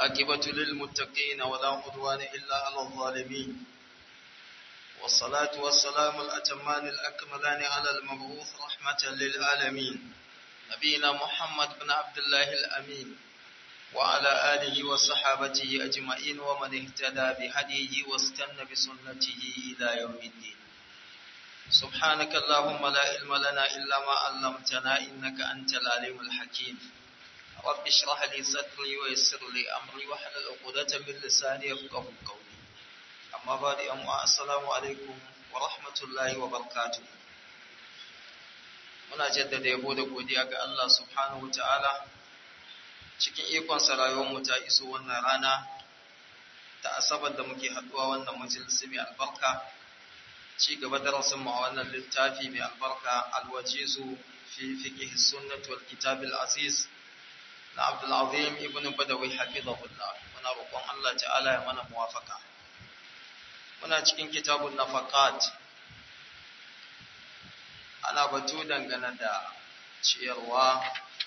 والعاقبة للمتقين ولا عدوان إلا على الظالمين والصلاة والسلام الأتمان الأكملان على المبعوث رحمة للعالمين نبينا محمد بن عبد الله الأمين وعلى آله وصحابته أجمعين ومن اهتدى بهديه واستنى بسنته إلى يوم الدين سبحانك اللهم لا علم لنا إلا ما علمتنا إنك أنت العليم الحكيم رب اشرح لي صدري ويسر لي أمري واحلل عقدة من لساني يفقهوا قولي أما بعد أما السلام عليكم ورحمة الله وبركاته muna jaddada yabo da godiya ga Allah subhanahu ta'ala cikin ikon rayuwarmu ta iso wannan rana ta asabar da muke haduwa wannan majalisi mai albarka ci gaba darasin mu a wannan littafi mai albarka alwajizu fi fiqh sunnah wal kitab al aziz na Abdul Azim ibn Badawi hafizahullah muna roƙon Allah ta'ala ya mana muwafaka muna cikin kitabun nafaqat ana batu dangane da ciyarwa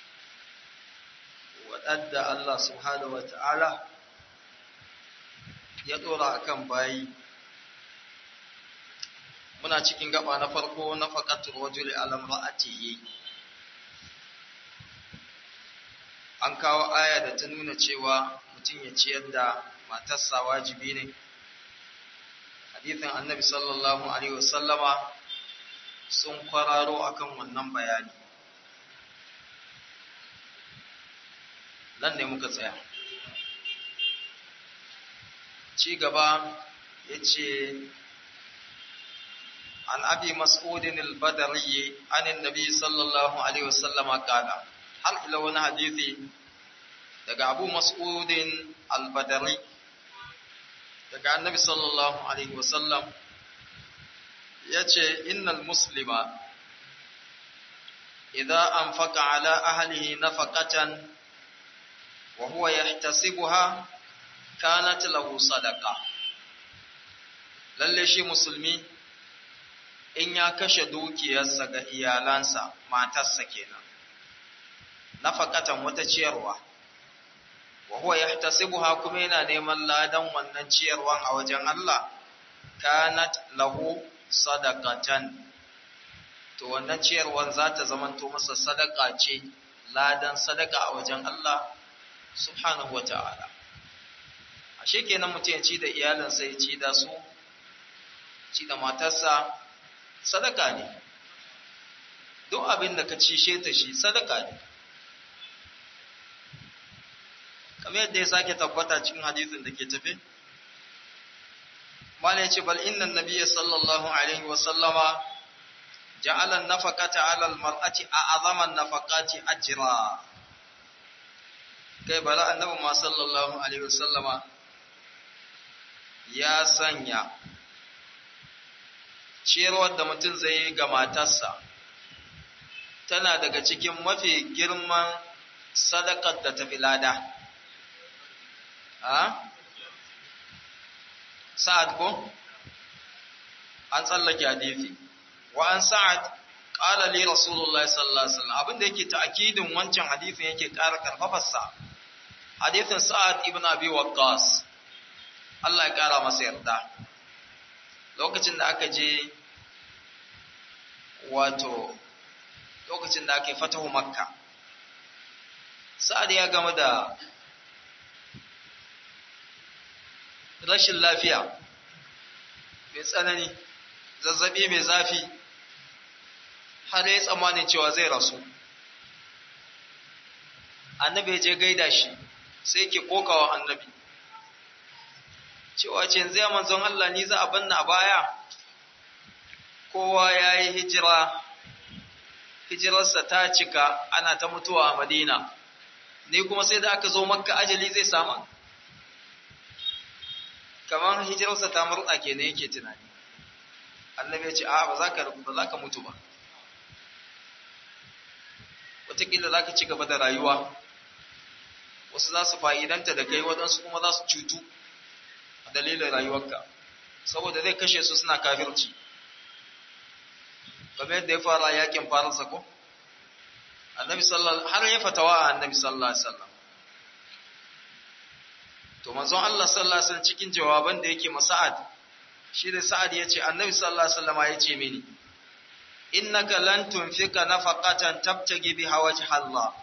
waɗanda Allah subhanahu wata'ala ya ɗora akan bayi muna cikin gaba na farko na faƙatul wajuli alam ra'atihi an kawo aya da ta nuna cewa mutum ya ciyar da matarsa wajibi ne hadithin annabi sallallahu alaihi wasallama sun kwararo akan wannan bayani nan ne muka tsaya ci gaba ya ce an abi mas'udin al-badari anin nabi sallallahu alaihi wasallama kala har ila wani hadithi daga abu mas'udin al-badari daga annabi sallallahu alaihi wasallam ya ce innal muslima idza anfaqa ala ahlihi nafaqatan wa huwa yahtasibuha kanat lahu sadaqa lalle shi musulmi in ya kashe dukiyarsa ga iyalansa matarsa kenan nafaqatan wata ciyarwa wa huwa yahtasibuha kuma yana neman ladan wannan ciyarwan a wajen Allah kanat lahu sadaqatan to wannan ciyarwan za ta zamanto masa sadaka ce ladan sadaka a wajen Allah subhanahu wata'ala ashe kenan mutum ya ci da iyalinsa ya ci da su ci da matarsa sadaka ne duk abin da ka cishe ta shi sadaka ne kamar yadda ya sake tabbata cikin hadisin da ke tafe mala yace bal inna nabiyya sallallahu alaihi wa sallama ja'ala an-nafaqata 'ala al-mar'ati a'zama an-nafaqati ajra kai bala annabi ma sallallahu alaihi wa sallama ya sanya ciyarwar da mutum zai yi ga matarsa tana daga cikin mafi girman sadakar da tafi lada a sa'ad ko an tsallake hadisi wa an sa'ad qala li rasulullahi sallallahu alaihi wasallam abinda yake ta'kidin wancan hadisin yake ƙara karfafar sa hadisin sa'ad ibn abi waqqas Allah ya ƙara masa yarda lokacin da aka je wato lokacin da aka yi fatahu makka sa'ad ya gama da rashin lafiya mai tsanani zazzabi mai zafi har ya tsammanin cewa zai rasu annabi je gaida shi sai ke kokawa annabi cewa ce zai manzon Allah ni za a banna a baya kowa ya yi hijira hijirarsa ta cika ana ta mutuwa a madina ni kuma sai da aka zo makka ajali zai samu kamar hijirarsa ta murɗa ke ne yake tunani annabi ya ce a ba za ka ba za ka mutu ba wataƙila za ka ci gaba da rayuwa wasu za su fa'idanta da kai waɗansu kuma za su cutu a dalilin rayuwarka saboda zai kashe su suna kafirci kamar yadda ya fara yakin faransa ko annabi sallallahu har ya fatawa a annabi sallallahu alaihi wasallam to manzon Allah sallallahu alaihi wasallam cikin jawaban da yake masa'ad shi da sa'ad yace annabi sallallahu alaihi wasallam yace mini innaka lan tunfika nafaqatan tabtagi biha wajha Allah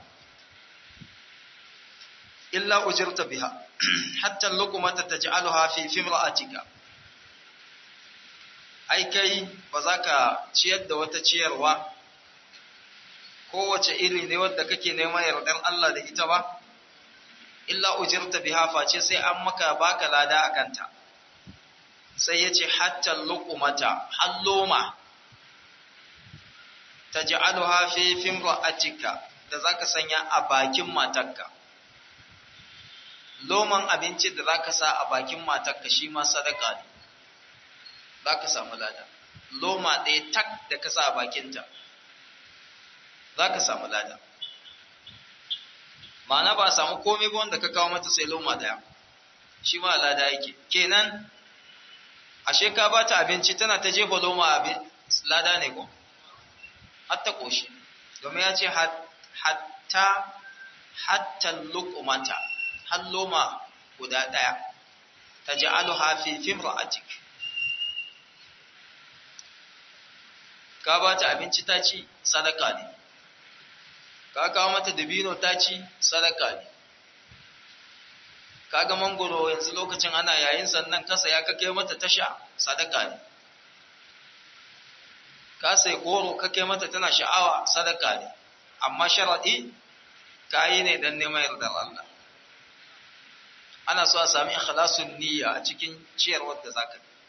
illa ujirta biha hatta luqmata taj'alha fi fimra'atika ai kai ba za ka ciyar da wata ciyarwa kowace iri ne wadda kake neman yardar Allah da ita ba illa ujirta biha face sai an maka baka lada akanta sai yace hatta luqmata halloma taj'aluha fi fimra'atika da zaka sanya a bakin matarka loman abinci da zaka sa a bakin matarka shi ma sadaka ne zaka samu lada loma ɗaya tak da ka sa a bakinta zaka samu lada ma'ana ba a samu komai ba wanda ka kawo mata sai loma ɗaya shi ma lada yake kenan ashe ka ba ta abinci tana ta jefa loma abin lada ne ko hatta koshi domin ya ce hatta hatta luqmata har loma guda daya taj'aluha fi fimra'atik ka ba ta abinci ta ci sadaka ne ka kawo mata dabino ta ci sadaka ne kaga mangoro yanzu lokacin ana yayin sannan kasa ya kake mata tasha sadaka ne ka sai goro kake mata tana sha'awa sadaka ne amma sharadi kayi ne dan neman yardar Allah ana so a sami ikhlasun niyya a cikin ciyarwar da zaka yi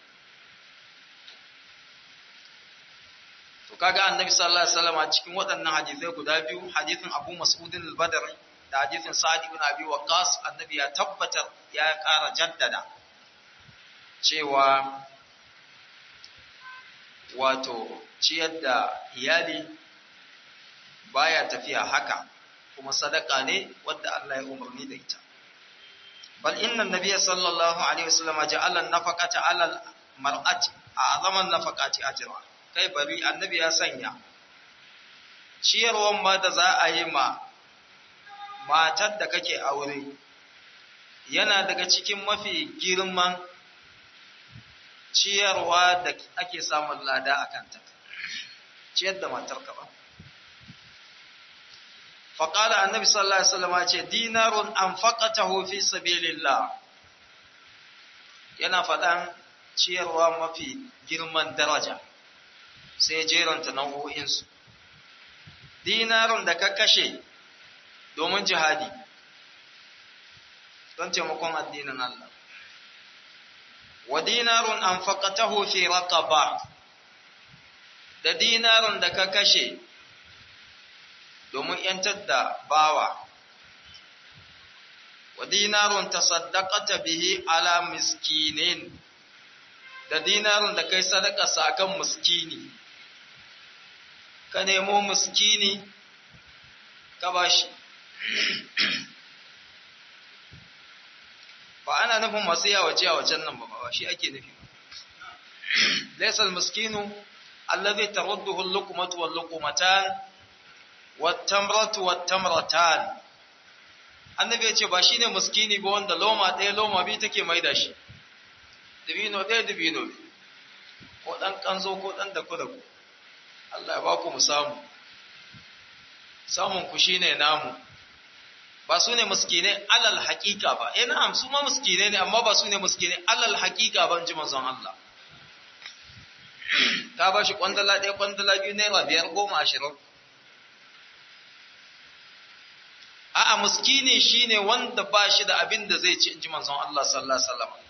to kaga annabi sallallahu alaihi wasallam a cikin waɗannan hadisai guda biyu hadisin Abu Mas'ud al-Badri da hadisin Sa'd ibn Abi Waqqas annabi ya tabbatar ya ƙara jaddada cewa wato ciyar da iyali baya tafiya haka kuma sadaka ne wadda Allah ya umarni da ita bal inna nabiyya sallallahu alaihi wasallam ja'ala an-nafaqata 'ala al-mar'ati a'zama an-nafaqati ajra kai bari annabi ya sanya ciyarwan ma da za a yi ma matar da kake aure yana daga cikin mafi girman ciyarwa da ake samun lada a kanta ciyar da matarka ba faƙala annabi sallallahu alaihi wasallam ce dinarun an faƙatahu fi sabilillah yana faɗan ciyarwa mafi girman daraja sai jeranta nau'o'insu dinarun da ka kashe domin jihadi don taimakon addinin Allah wa dinarun an faƙatahu fi raqaba da dinarun da ka kashe domin ‘yantar da bawa, wa dinarun ta sadakata bihi ala miskinin, da dinarun da kai sadakarsa a kan miskini, ka nemo miskini ka bashi. Ba ana nufin masu yawace a wacan nan ba ba shi ake nufi. Laisal miskinu, allazi tarudduhu al-luqmatu wal-luqmatan wattamratu wattamratan annabi ya ce ba shine muskini ba wanda loma ɗaya loma biyu take mai da shi dibino ɗaya dibino ko ɗan kanzo ko ɗan da da ku Allah ya ba ku mu samu samun ku shine namu ba su ne muskinai alal haƙiƙa ba eh na'am su ma muskinai ne amma ba su ne muskinai alal haƙiƙa ba in ji manzon Allah ka ba shi kwandala ɗaya kwandala biyu naira biyar goma ashirin a'a muskini shine wanda ba shi da abin da zai ci inji manzon Allah sallallahu alaihi wasallam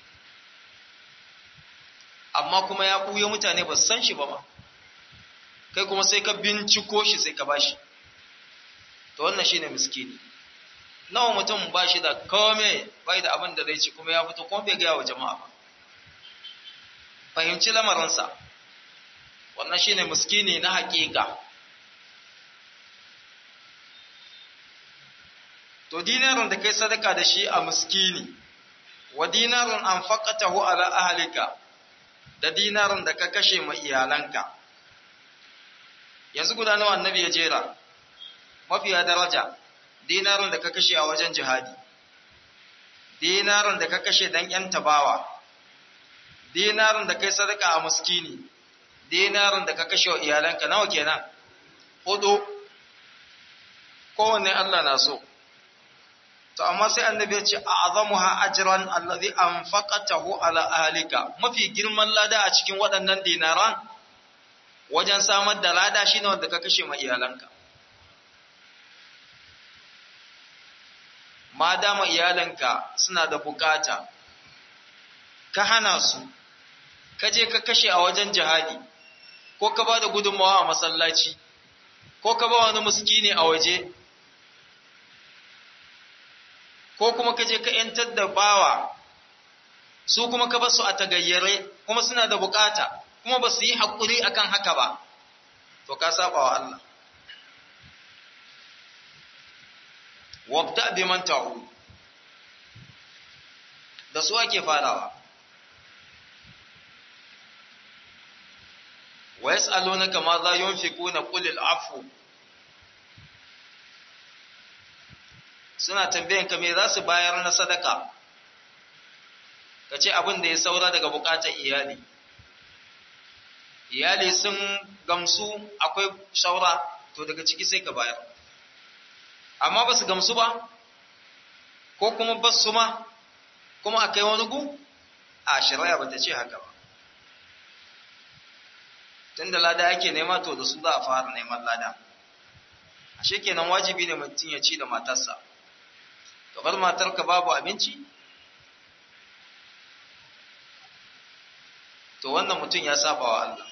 amma kuma ya buye mutane ba san shi ba ma kai kuma sai ka binciko shi sai ka bashi to wannan shine miskini nawa mutum ba shi da kome bai da abin da zai ci kuma ya fito kuma bai gaya wa jama'a ba fahimci lamarinsa wannan shine miskini na haƙiƙa to dinarin da kai sadaka da shi a miskini wa dinarun an faqatahu ala ahlika da dinarin da ka kashe ma iyalanka yanzu guda nawa annabi ya jera mafiya daraja dinarin da ka kashe a wajen jihadi dinarin da ka kashe dan yan tabawa dinarin da kai sadaka a muskini dinarin da ka kashe wa iyalanka nawa kenan hudu kowanne Allah na so to amma sai annabi ya ce a'zamuha ajran allazi anfaqatahu ala ahlika mafi girman lada a cikin waɗannan dinaran wajen samar da lada shine wanda ka kashe ma iyalanka ma dama iyalanka suna da bukata ka hana su ka je ka kashe a wajen jihadi ko ka ba da gudunmawa a masallaci ko ka ba wani muskini a waje ko kuma ka je ka ‘yantar da bawa su kuma ka basu a tagayyare kuma suna da bukata kuma ba su yi haƙuri akan haka ba to ka saba wa Allah wabda bi man ta'u da su ake farawa wa yas'alunaka ma za yunfiquna qul al-'afwu suna tambayan ka me za su bayar na sadaka ka ce abin da ya saura daga bukatar iyali iyali sun gamsu akwai saura to daga ciki sai ka bayar amma ba su gamsu ba ko kuma ba su ma kuma a kai wani gu a shari'a ba ta ce haka ba tun da lada ake nema to da su za a fara neman lada ashe kenan wajibi ne mutum ya ci da matarsa bar matarka babu abinci to wannan mutum ya saba wa Allah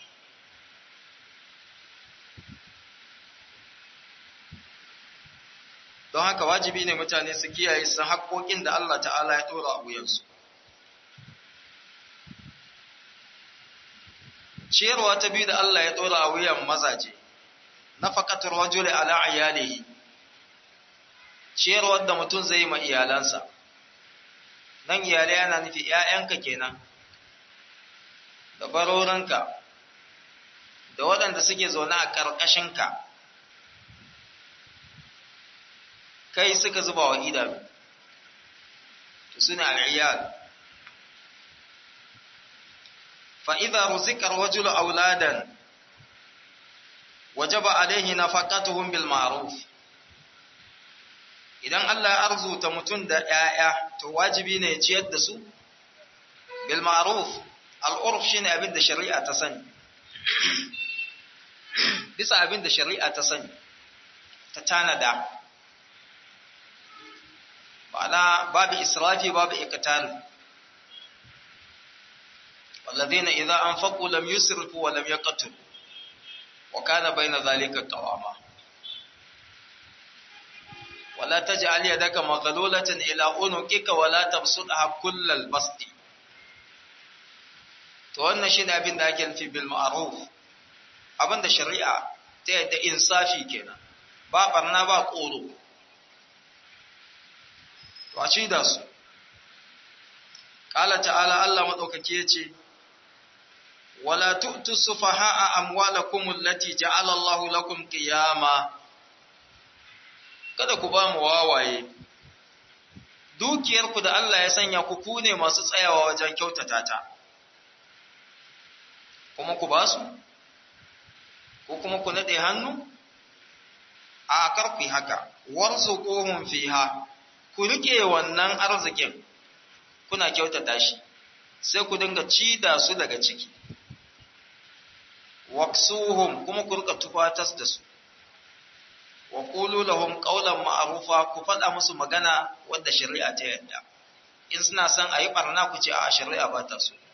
don haka wajibi ne mutane su kiyaye su haƙoƙin da Allah ta'ala ya ɗora a wuyansu ciyarwa ta biyu da Allah ya ɗora a wuyan mazaje na faƙatar rajuli ala iyalihi ciyarwar da mutum zai yi ma iyalansa nan iyalai yana nufi ‘ya'yanka kenan da barorinka da waɗanda suke zaune a ƙarƙashinka kai suka zuba wa idanu to suna al'iyal fa'iza ruzikar wajulu auladan wajaba alaihi na faƙatuhun bil ma'ruf idan Allah ya arzuta mutum da ‘ya'ya, to wajibi ne ya ciyar da su? Bil ma'ruf, al'urf shi ne abin da shari'a ta sani. Bisa abin da shari'a ta sani, ta tanada. Ba'ana babu israfi babu ikatari. والذين إذا أنفقوا لم يسرفوا ولم يقتلوا وكان بين ذلك قواما ولا تجعل يدك مغلولة إلى عنقك ولا تبسطها كل البسط to wannan shi ne abin da ake nufi bil ma'ruf abin da shari'a ta yadda insafi kenan ba barna ba koro to a ci da su qala ta'ala Allah madaukake yace wala tu'tu sufaha'a amwalakum allati ja'ala Allahu lakum qiyama kada ku ba mu wawaye dukiyarku da Allah ya sanya ku ku ne masu tsayawa wajen kyautata ta kuma ku ba su ko kuma ku nade hannu a kar ku yi haka warzuquhum fiha ku rike wannan arzikin kuna kyautata shi sai ku dinga ci da su daga ciki waksuhum kuma ku rika tufatas da su wa qulu lahum qawlan ma'rufa ku faɗa musu magana wadda shari'a ta yadda in suna son a yi barna ku ce a shari'a ba ta so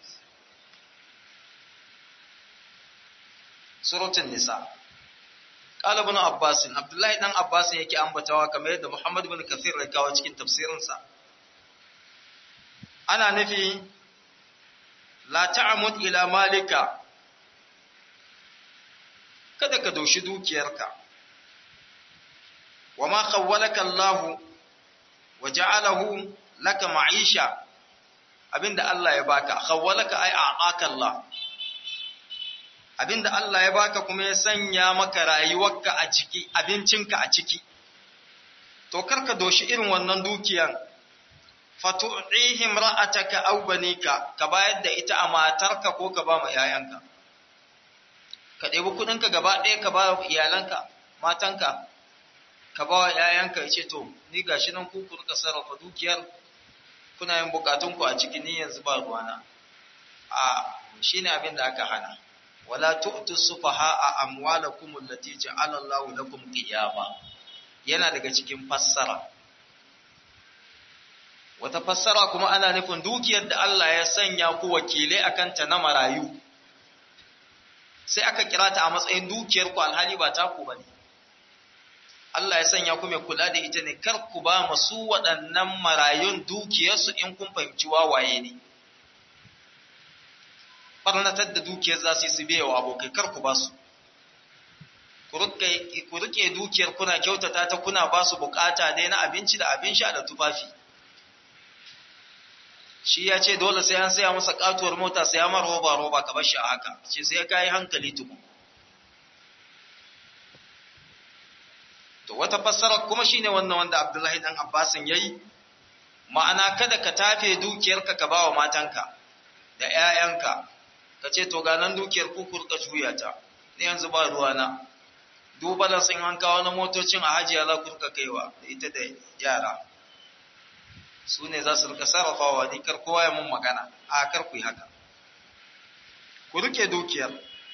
suratul nisa qala ibn abbas abdullahi dan abbas yake ambatawa kamar yadda muhammad ibn kathir ya kawo cikin tafsirinsa ana nufi la ta'amud ila malika kada ka doshi dukiyarka wa ma khawwalaka Allah wa ja'alahu laka ma'isha abinda Allah ya baka khawwalaka ai a'aka Allah abinda Allah ya baka kuma ya sanya maka rayuwarka a ciki abincinka a ciki to karka doshi irin wannan dukiyan fatu'ihim ra'ataka aw banika ka bayar da ita a matarka ko ka ba ma yayanka ka ɗebi kuɗinka gaba ɗaya ka ba wa iyalanka matanka ka ba wa yayanka yace to ni gashi nan ku ku rika sarrafa dukiyar kuna yin bukatunku a ciki ni yanzu ba ruwana a shine abin da aka hana wala tu'tu sufaha amwalakum allati ja'ala Allahu lakum qiyama yana daga cikin fassara wata fassara kuma ana nufin dukiyar da Allah ya sanya ku wakilai akan ta na marayu sai aka kira ta a matsayin dukiyar ku alhali ba ta ku bane Allah ya sanya ku mai kula da ita ne kar ku ba masu waɗannan marayun dukiyarsu in kun fahimci wawaye ne barnatar da dukiyar za su yi su biya wa abokai kar ku ba su ku rike dukiyar kuna kyautata ta kuna ba su bukata dai na abinci da abin sha da tufafi shi ya ce dole sai an saya masa katuwar mota sai ya mara roba roba ka bar shi a haka ce sai ka yi hankali tuku to wata fassara kuma shine wannan wanda Abdullahi dan Abbasin yayi ma'ana kada ka tafe dukiyarka ka bawa matanka da ƴaƴanka ka ce to ga nan dukiyar ku kurka juya ta ne yanzu ba ruwa na dubalan sun an kawo na motocin a hajiya za ku rika kaiwa da ita da yara su ne za su rika sarrafawa ni kar kowa ya mun magana a kar ku yi haka ku rike dukiyar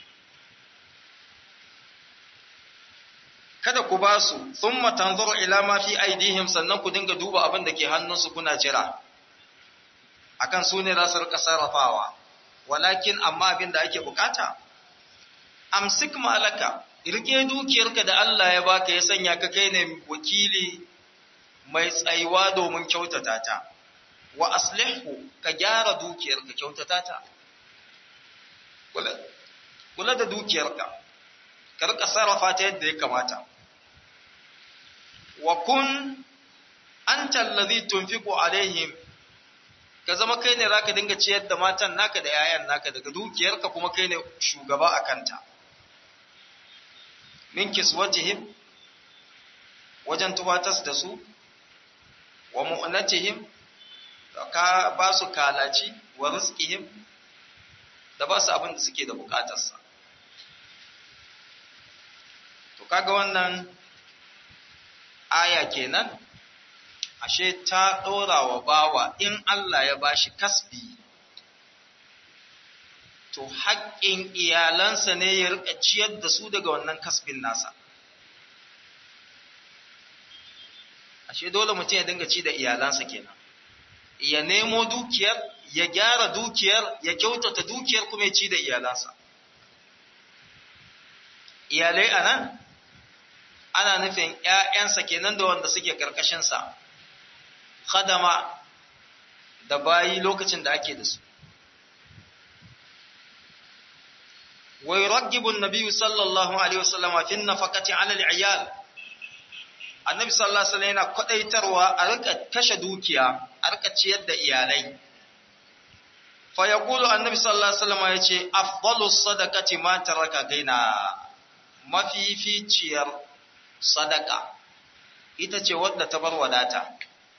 kada ku ba su thumma tanzuru ila ma fi aidihim sannan ku dinga duba abin da ke hannunsu kuna jira akan su ne za su rika sarrafawa walakin amma abin da ake bukata amsik malaka rike dukiyarka da Allah ya baka ya sanya ka kai ne wakili mai tsayuwa domin kyautata ta wa aslihu ka gyara dukiyarka kyautata ta kula da dukiyarka ka rika sarrafa ta yadda ya kamata wa kun anta allazi tunfiqu alaihim ka zama kai ne zaka dinga ciyar da matan naka da yayan naka daga dukiyarka kuma kai ne shugaba a kanta min kiswatihim wajen tubatas da su wa mu'natihim ka ba su kalaci wa rizqihim da ba su abin da suke da bukatarsa to kaga wannan aya kenan ashe ta ɗora wa bawa in Allah ya bashi kasbi to haƙƙin iyalansa ne ya riƙa ciyar da su daga wannan kasbin nasa ashe dole mutum ya dinga ci da iyalansa kenan ya nemo dukiyar ya gyara dukiyar ya kyautata dukiyar kuma ya ci da iyalansa iyalai a nan ana nufin ‘ya'yansa kenan da wanda suke ƙarƙashinsa khadama da bayi lokacin da ake da su wai raggibun nabiyu sallallahu alaihi wasallama fin nafaqati ala al-iyal annabi sallallahu alaihi wasallam yana kwadaitarwa a rika kashe dukiya a rika ciyar da iyalai fa yaqulu annabi sallallahu alaihi wasallam yace afdalus sadaqati ma taraka gaina mafificiyar sadaka ita ce wadda ta bar wadata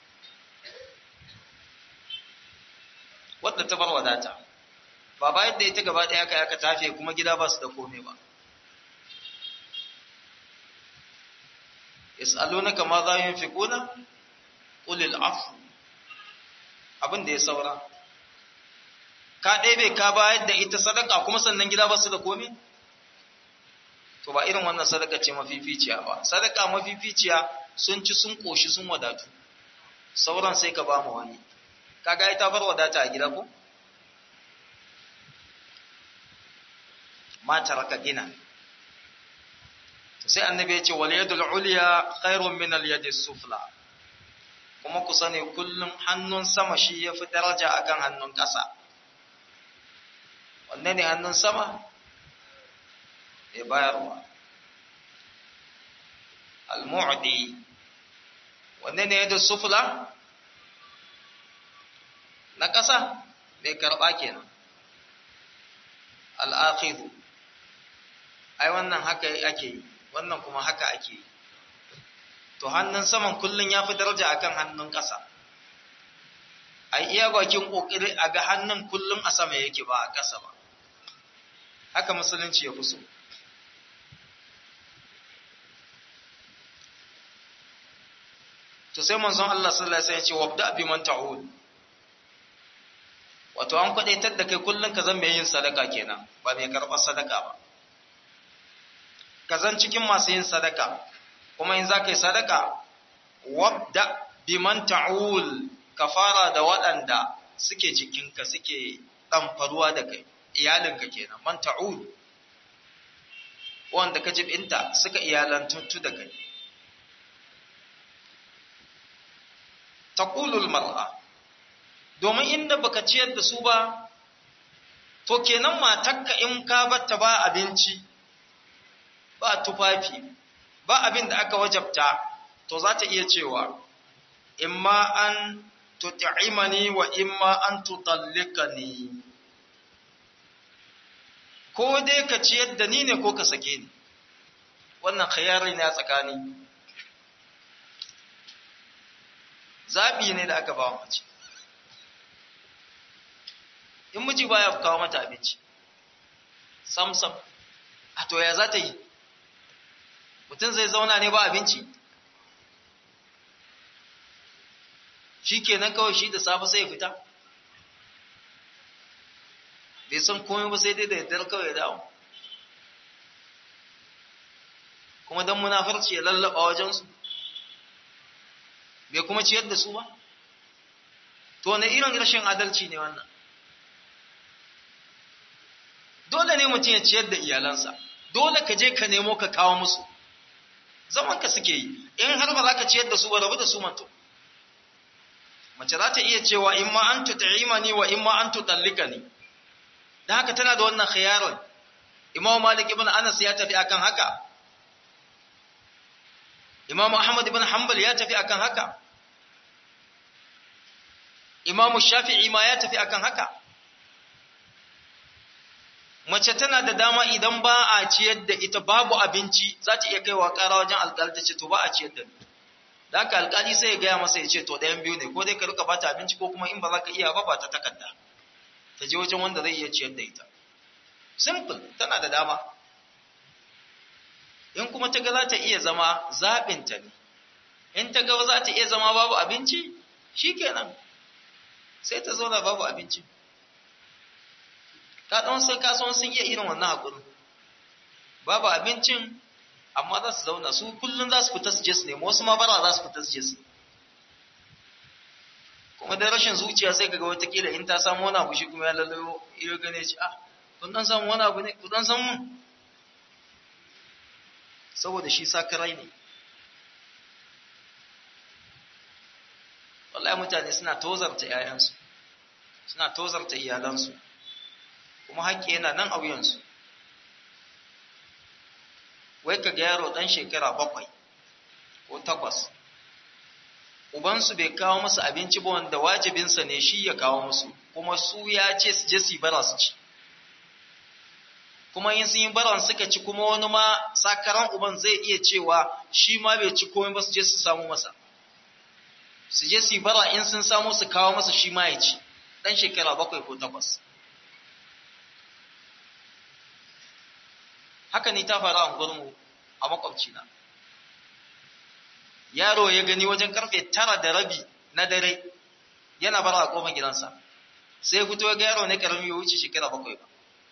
wadda ta bar wadata ba bayan da ita gaba ɗaya kai aka tafe kuma gida ba su da komai ba yas'alunaka ma za yunfiquna qul al-afu abin da ya saura ka ɗebe ka bayar da ita sadaka kuma sannan gida ba su da komai to ba irin wannan sadaka ce mafificiya ba sadaka mafificiya sun ci sun koshi sun wadatu sauran sai ka ba mu wani kaga ita bar wadata a gida ko ma taraka gina sai annabi ya ce wal yadul ulya khairun min al yadi sufla kuma ku sani kullum hannun sama shi yafi daraja akan hannun ƙasa wanne ne hannun sama ya bayarwa al-mu'di wanne ne yadda sufla na ƙasa mai karɓa kenan al-akhidhu ai wannan haka ake yi wannan kuma haka ake yi to hannun saman kullun ya fi daraja akan hannun ƙasa a iya bakin kokari a ga hannun kullum a sama yake ba a ƙasa ba haka musulunci ya kuso to sai manzon Allah sallallahu alaihi wasallam ya ce wabda bi man ta'ud wato an kwadaitar da kai kullum ka zan mai yin sadaka kenan ba mai karɓar sadaka ba ka zan cikin masu yin sadaka kuma in za ka yi sadaka wabda biman ta'ul ka fara da waɗanda suke jikinka suke ɗamfaruwa da kai iyalinka kenan man ta'ul wanda ka jibinta suka iyalantattu da kai taqulul mar'a domin inda baka ciyar da su ba to kenan matakka in ka batta ba abinci ba tufafi ba abin da aka wajabta to za ta iya cewa imma an tut'imani wa imma an tutallikani ko dai ka ciyar da ni ne ko ka sake ni wannan khayari ne a tsakani zabi ne da aka ba mace in miji baya kawo mata abinci sam sam a to ya za ta yi mutum zai zauna ne ba abinci shi kenan kawai shi da safe sai ya fita bai san komai ba sai dai da yaddar kawai ya dawo kuma don munafarci ya lallaba wajensu bai kuma ciyar da su ba to na irin rashin adalci ne wannan dole ne mutum ya ciyar da iyalansa dole ka je ka nemo ka kawo musu zaman ka suke yi in har ba za ka ciyar da su ba rabu da su manto mace za ta iya cewa in ma an tut'imani wa in ma an tutallikani dan haka tana da wannan khiyaran Imam Malik ibn Anas ya tafi akan haka Imam Ahmad ibn Hanbal ya tafi akan haka Imam Shafi'i ma ya tafi akan haka mace tana da dama idan ba a ciyar da ita babu abinci za ta iya kaiwa ƙara wajen alƙali ta ce to ba a ciyar da ni da haka alƙali sai ya gaya masa ya ce to ɗayan biyu ne ko dai ka rika bata abinci ko kuma in ba za ka iya ba ba ta takarda ta je wajen wanda zai iya ciyar da ita simple tana da dama in kuma ta ga za ta iya zama zaɓinta ne in ta ga za ta iya zama babu abinci shikenan sai ta zauna babu abinci ka ɗan sai kasuwan sun iya irin wannan haƙurin babu abincin amma za su zauna su kullum za su fita su je su nemo wasu ma bara za su fita su je su kuma da rashin zuciya sai kaga watakila in ta samu wani abu shi kuma ya lalayo iya gane shi ah kun dan samu wani abu ne ku dan san mun saboda shi sakarai ne wallahi mutane suna tozarta 'ya'yansu suna tozarta iyalansu kuma haƙƙi yana nan a wuyansu wai ka ga yaro ɗan shekara bakwai ko takwas ubansu bai kawo musu abinci ba wanda wajibinsa ne shi ya kawo musu kuma su ya ce su je su yi bara su ci kuma in sun yi baran suka ci kuma wani ma sakaran uban zai iya cewa shi ma bai ci komai ba su je su samu masa su je su yi bara in sun samu su kawo masa shi ma ya ci ɗan shekara bakwai ko takwas haka ni ta faru a gurmu a makwabcina yaro ya gani wajen karfe tara da rabi na dare yana bara a kofar gidansa sai fito ga yaro ne karami ya wuce shekara bakwai ba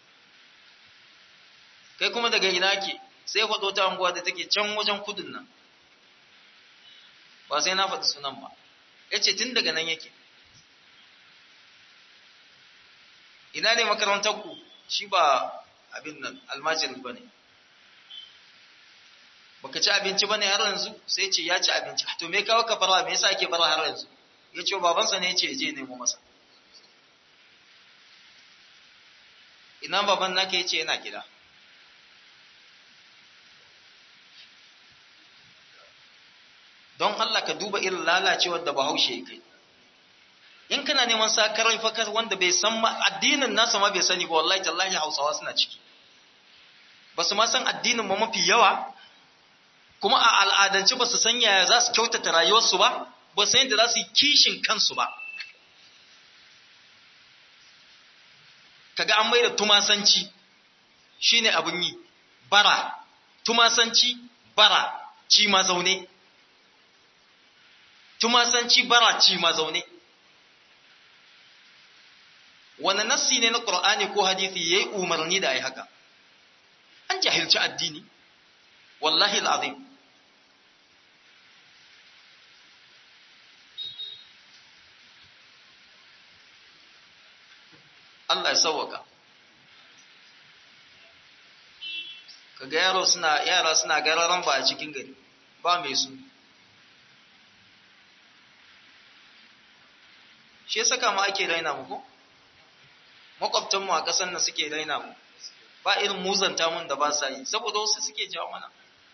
kai kuma daga ina ke sai faɗo ta anguwa da take can wajen kudin nan ba sai na faɗi sunan ba ya ce tun daga nan yake ina ne makarantar ku shi ba abin nan almajiri ba ne baka ci abinci ba ne har yanzu sai ce ya ci abinci to me kawo ka fara me yasa ake fara har yanzu ya ce babansa ne ya ce je nemo masa ina baban naka ya ce yana gida don Allah ka duba irin lalacewar da bahaushe ya kai in kana neman sakarai fakar wanda bai san addinin nasa ma bai sani ba wallahi tallahi hausawa suna ciki ba su ma san addinin ma mafi yawa kuma a al'adance ba su san yaya za su kyautata rayuwarsu ba ba su yadda za su yi kishin kansu ba kaga an mai da tumasanci shine abin yi bara tumasanci bara ci ma zaune tumasanci bara ci ma zaune wani nassi ne na ƙur'ani ko hadithi ya yi umarni da a yi haka an jahilci addini wallahi al'azim Allah ya sauwaka kaga yaro suna yara suna gararan ba a cikin gari ba mai su shi ya saka ma ake raina mu ko makwabtanmu a ƙasar nan suke raina mu ba irin muzanta mun da ba sa yi saboda wasu suke jawo mana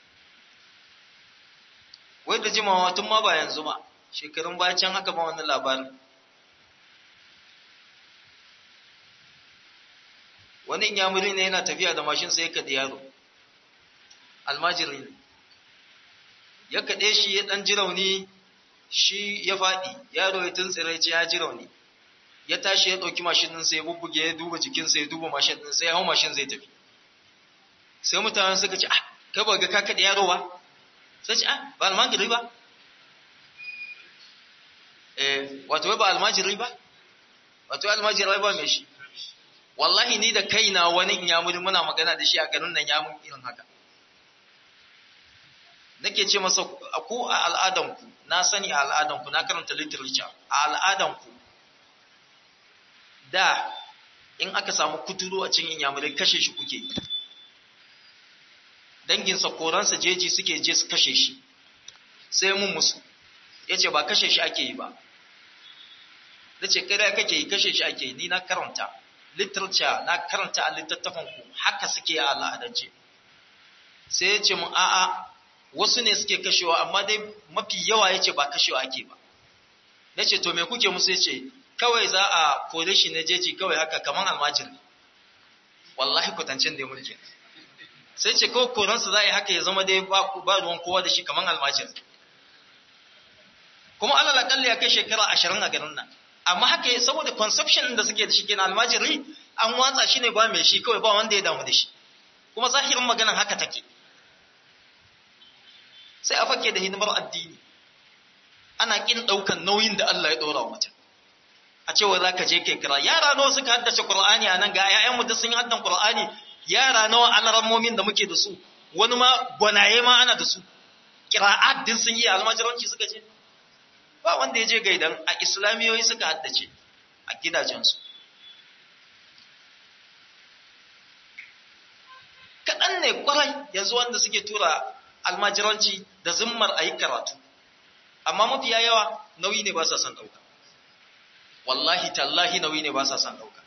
wai da jimawa tun ma ba yanzu ba shekarun baya can haka ba wani labarin wani inyamuri ne yana tafiya da mashin sai ya kaɗe yaro almajiri ne ya kaɗe shi ya ɗan ji rauni shi ya faɗi yaro ya tuntsire ce ya ji rauni ya tashi ya ɗauki mashin ɗinsa ya bubbuge ya duba jikinsa ya duba mashin ɗinsa ya hau mashin zai tafi sai mutanen suka ce ah kai ba ga ka kaɗe yaro ba sai ce ah ba almajiri ba eh wato wai ba almajiri ba wato almajiri ba mai shi wallahi ni da kaina wani in yamuri muna magana da shi a garin nan yamun irin haka nake ce masa ku a al'adanku na sani a al'adanku na karanta literature a al'adanku da in aka samu kuturu a cikin inyamurai kashe shi kuke yi danginsa koransa jeji suke je su kashe shi sai mun musu ya ce ba kashe shi ake yi ba na ce kare kake yi kashe shi ake yi ni na karanta literature na karanta a littattafan ku haka suke a al'adance sai ya ce mun a'a wasu ne suke kashewa amma dai mafi yawa ya ce ba kashewa ake ba na ce to me kuke musu ya ce kawai za a kore shi na jeji kawai haka kamar almajiri wallahi kwatancin da ya mulki sai ce kawai koransa za a yi haka ya zama dai ba ruwan kowa da shi kamar almajiri kuma alal akalli ya kai shekara ashirin a garin nan amma haka saboda conception da suke da shi kenan almajiri an watsa shi ne ba mai shi kawai ba wanda ya damu da shi kuma zahirin maganan haka take sai a fake da hidimar addini ana kin daukan nauyin da Allah ya dora wa mutum a cewa za ka je kai kira yara nawa suka haddace qur'ani a nan ga ƴaƴan mu da sun yi haddan qur'ani yara nawa alarammomin da muke da su wani ma gwanaye ma ana da su qira'at din sun yi almajiranci suka je ba wanda ya je gaidan a islamiyoyi suka haddace a gidajensu kaɗan ne kwarai yanzu wanda suke tura almajiranci da zimmar a yi karatu amma mafiya yawa nauyi ne ba sa son ɗauka wallahi tallahi nauyi ne ba sa son ɗauka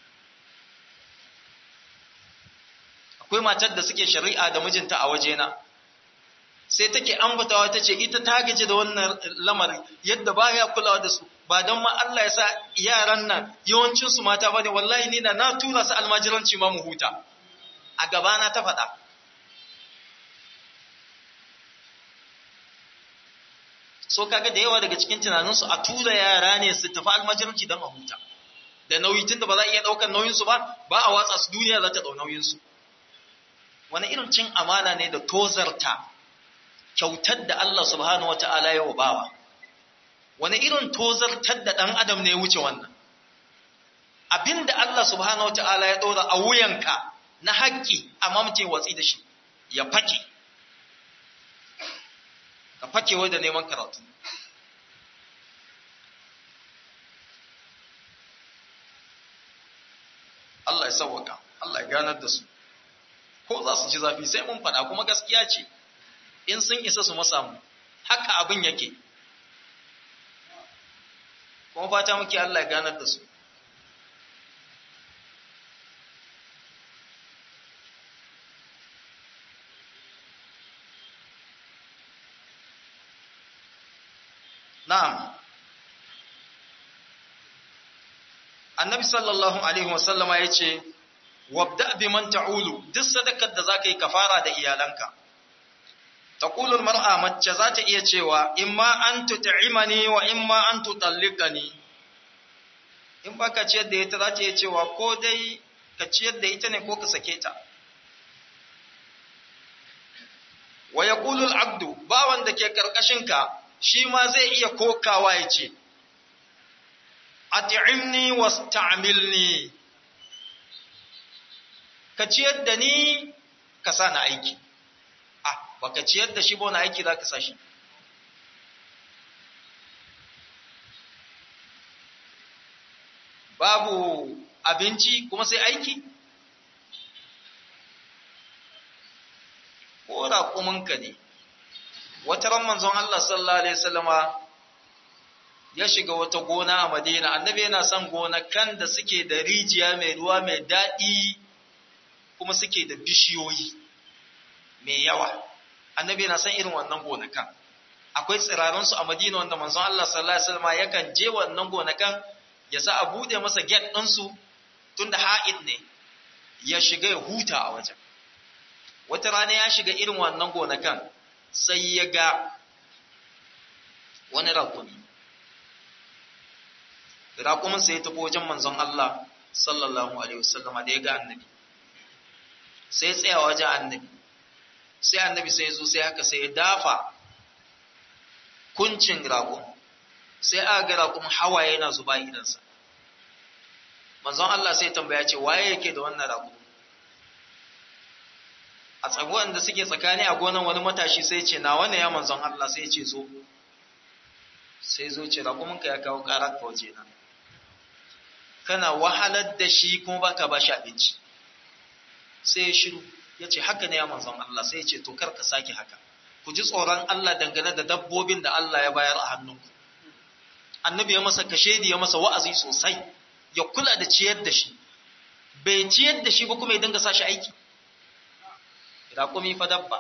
akwai matar da suke shari'a da mijinta a wajena sai take ambatawa ta ce ita ta gaji da wannan lamari yadda ba ya kulawa da su ba don ma Allah ya sa yaran nan yawancinsu mata ba ne wallahi ni na na tura su almajiranci ma mu huta a gabana ta faɗa so kaga da yawa daga cikin tunaninsu a tura yara ne su tafi almajiranci don a huta da nauyi tun da ba za a iya ɗaukar nauyinsu ba ba a watsa su duniya za ta ɗau nauyinsu wani irin cin amana ne da tozarta kyautar da Allah subhanahu wata'ala ya bawa wani irin tozartar da ɗan adam ne ya wuce wannan abinda Allah subhanahu wata'ala ya ɗora a wuyanka na haƙƙi amma mutum watsi da shi ya fake ka fake wai da neman karatu Allah ya sauwaka Allah ya ganar da su ko za su ji zafi sai mun faɗa kuma gaskiya ce in sun isa su masamu haka abin yake kuma fata muke Allah ya ganar da su na'am annabi sallallahu alaihi wasallama ya ce wabda bi man ta'ulu duk sadakar da zaka yi kafara da iyalanka taqulul mar'a mace za ta iya cewa imma an tut'imani wa imma an tutalliqani in ba ka ciyar da ita za ta iya cewa ko dai ka ciyar da ita ne ko ka sake ta wa ya abdu bawan da ke ƙarƙashinka shi ma zai iya kokawa ya ce ati'imni wasta'milni ka ciyar da ni ka sa na aiki ah baka ciyar da shi ba wani aiki za ka sa shi babu abinci kuma sai aiki ko raƙuminka ne wata ran manzon Allah sallallahu alaihi wasallama ya shiga wata gona a Madina annabi yana son gonakan da suke da rijiya mai ruwa mai daɗi kuma suke da bishiyoyi mai yawa annabi yana son irin wannan gonakan akwai tsirarunsu a Madina wanda manzon Allah sallallahu alaihi wasallama yakan je wannan gonakan ya sa a bude masa gate ɗinsu tunda ha'id ne ya shiga ya huta a wajen wata rana ya shiga irin wannan gonakan sai ya ga wani rakumi rakumin sai ya tafi wajen manzon Allah sallallahu alaihi wasallama da ya ga annabi sai ya tsaya wajen annabi sai annabi sai ya zo sai haka sai ya dafa kuncin rakum sai aka ga rakum hawaye yana zuba idansa manzon Allah sai tambaya ce waye yake da wannan rakum a tsaguwan da suke tsakani a gonan wani matashi sai ce na wani ya manzon Allah sai ce zo sai zo ce rakuminka ya kawo karar ka waje na kana wahalar da shi kuma baka ba shi abinci sai ya shiru ya ce haka ne ya manzon Allah sai ya ce to kar ka sake haka ku ji tsoron Allah dangane da dabbobin da Allah ya bayar a hannunku annabi ya masa kashedi ya masa wa'azi sosai ya kula da ciyar da shi bai ciyar da shi ba kuma ya dinga sa shi aiki raƙumi fa dabba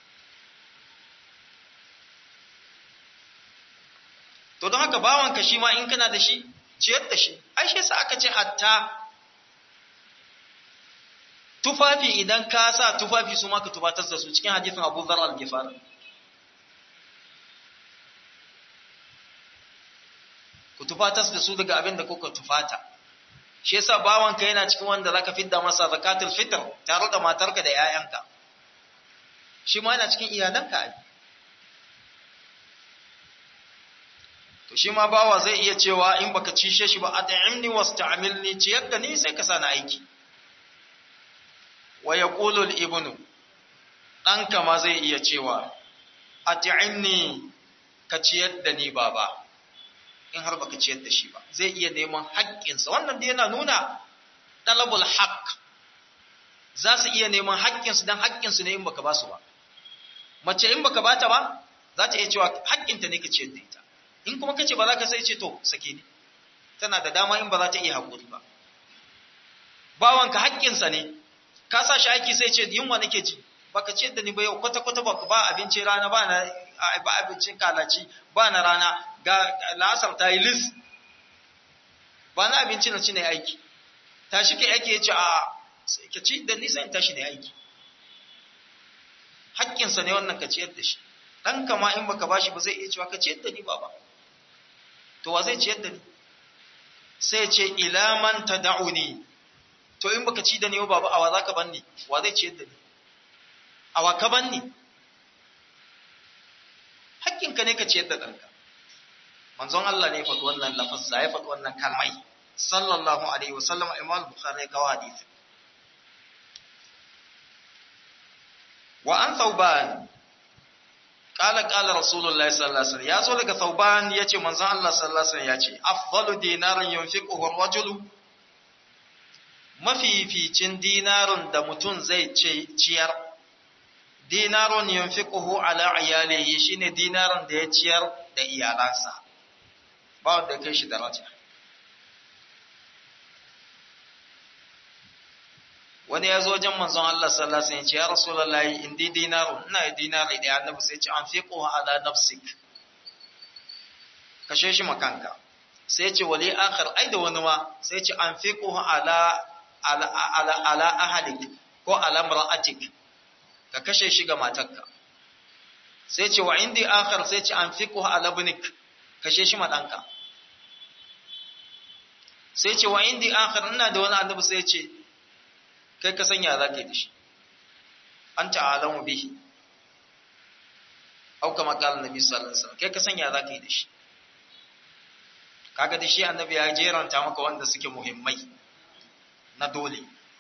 to don haka bawanka shi ma in kana da shi ciyar da shi ai shi sa aka ce hatta tufafi idan ka sa tufafi su ma ka tufatar da su cikin hadisin Abu Dharr al-Ghifari ku tufatar da su daga abin da kuka tufata shi yasa bawanka yana cikin wanda zaka fidda masa zakatul fitr tare da matarka da 'ya'yanka shi ma yana cikin iyalanka ai to shi ma bawa zai iya cewa in baka cishe shi ba at'imni wasta'milni ciyar da ni sai ka sani aiki wa yaqulu al-ibnu ɗanka ma zai iya cewa at'imni ka ciyar da ni baba in har baka ciyar da shi ba zai iya neman haƙƙinsa wannan da yana nuna talabul haqq za su iya neman haƙƙinsu don haƙƙinsu ne in baka ba su ba mace in baka bata ba za ta iya cewa haƙƙinta ne ka ciyar da ita in kuma kace ba za ka sai ce to sake ni tana da dama in ba za ta iya haƙuri ba bawanka haƙƙinsa ne ka sa shi aiki sai ce yunwa nake ji baka ciyar da ni ba yau kwata kwata baka ba abinci rana ba na ba abincin kalaci ba na rana ga la'asar ta yi lis ba na abinci na ci ne aiki tashi kai aiki ya ce a ka ci da nisa in tashi ne aiki haƙƙinsa ne wannan ka ciyar da shi ɗanka ma in baka bashi ba zai iya cewa ka ciyar da ni baba to wa zai ciyar da ni sai ce ila man tad'uni to in baka ci da ni baba awa zaka banni wa zai ciyar da ni awa ka banni haƙƙinka ne ka ciyar da ɗanka manzon Allah ne ya faɗi wannan lafazza ya faɗi wannan kalmai sallallahu alaihi wa sallam imam bukhari ya kawo hadisi wa an thawban qala qala rasulullahi sallallahu alaihi wasallam yazo daga thawban yace manzon Allah sallallahu alaihi wasallam yace afdalu dinarin yunfiquhu ar-rajulu mafificin dinarin da mutum zai ce ciyar dinarun yunfiquhu ala iyalihi shine dinarin da ya ciyar da iyalansa ba wanda kai shi daraja wani ya zo wajen manzon Allah sallallahu alaihi wasallam ya ce ya rasulullahi indi dinarun ina da dinari da annabi sai ya ce anfiquhu ala nafsik kashe shi makanka sai ya ce wali akhar ai da wani ma sai ya ce anfiquhu ala ala ala ala ahlik ko ala mar'atik ka kashe shi ga matarka sai ce wa indi akhar sai ce anfiquhu ala ibnik kashe shi ma danka sai ce wa indi akhar ina da wani annabi sai ce kai ka sanya za ka yi da shi anta alamu bihi au kama qala nabi sallallahu alaihi wasallam kai ka sanya za ka yi da shi kaga da shi annabi ya jeranta maka wanda suke muhimmai na dole